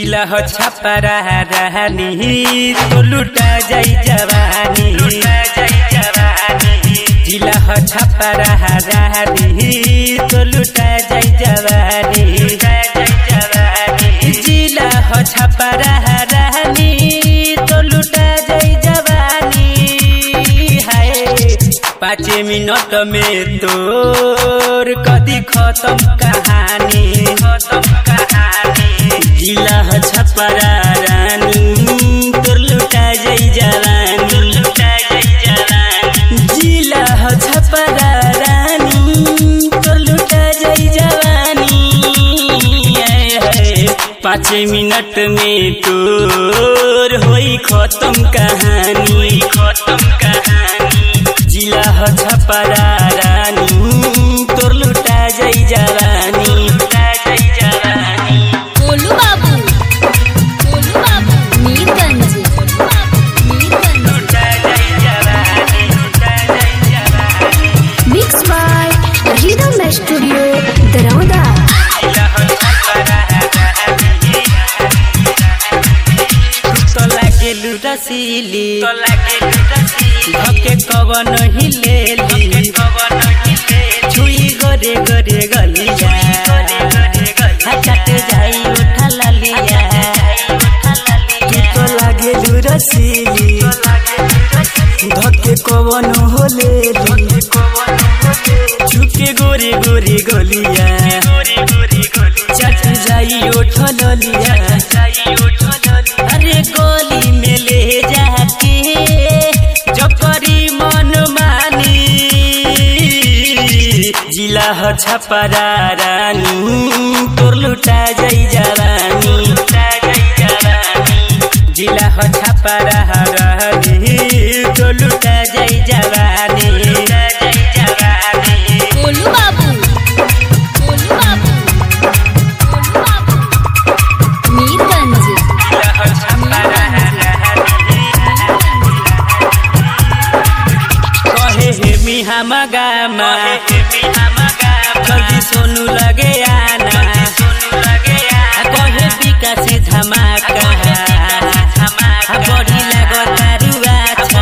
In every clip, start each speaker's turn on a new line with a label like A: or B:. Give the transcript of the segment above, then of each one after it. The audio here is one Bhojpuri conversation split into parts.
A: जिला हो छपरा रहनी तो लुटा जाई जवानी जिला हो छपरा रहनी तो लुटा जाई जवानी जिला हो छपरा रहनी तो लुटा जाई जवानी हाय पाँच मिनट में तोर कदी खत्म कहानी खत्म कहानी जिला ह छपरा रानी तोर लुटा जाई जवानी लुटा जाई जवानी जिला ह छपरा रानी तोर लुटा जाई जवानी आए हाय पाँच मिनट में तोर होई खत्म कहानी खत्म कहानी जिला ह छपरा रानी तोर लुटा जाई जवानी लुटा जाई जवानी
B: गोलू बाबू गोलू बाबू मीरगंज मीरगंज
A: लुटा जाई जवानी लुटा जाई जवानी
B: mix by rhythm studio Darauda
A: जिला ह छपरा रानी तो लागे लुटसीली तो लागे लुटसीली धके कवन हिलेली कवन हिलेली छुई गरे गरे गलिया हचट जाई उठा ललिया तू तो लागे लुटसीली धके कवन होलेली छुके गोरे गोरे गलिया चट जाई उठा ललिया अरे गोली में ले जाके जब करी मन मानी जिला ह छपरा रानी तोर लुटा जाई जवानी लुटा जाई जवानी जिला ह छपरा रानी तोर लुटा जाई जवानी लुटा जाई जवानी
B: गोलू बाबू गोलू बाबू गोलू बाबू मीरगंज
A: जिला ह छपरा रानी कहे हे मिहा मगामा जल्दी सोनू लगे आना कहे विकासी धमाका बड़ी लगता रुआ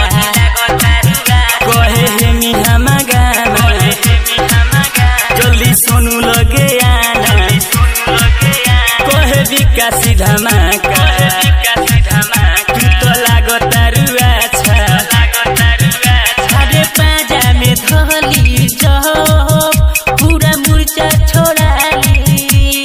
A: कहे हे मिहा मगामा जल्दी सोनू लगे आना कहे विकासी धमाका तू तो लागता रुआ अरे पाजा में धली जब पूरा मुर्चा छोड़ाली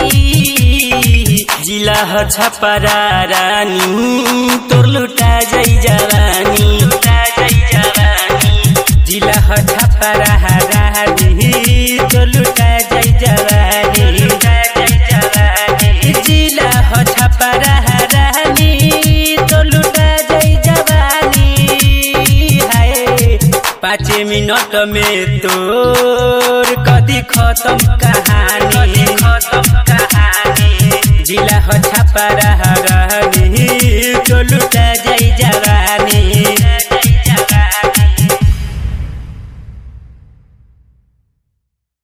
A: जिला ह छपरा रानी तोर लुटा जाई जवानी लुटा जाई जवानी जिला ह छपरा रानी तोर लुटा जाई जवानी लुटा जाई जवानी जिला ह छपरा रानी तोर लुटा जाई जवानी हाय पाँच मिनट में तोर कदी खत्म कहानी खत्म कहानी जिला हो छपरा रहनी तो लुटा जाई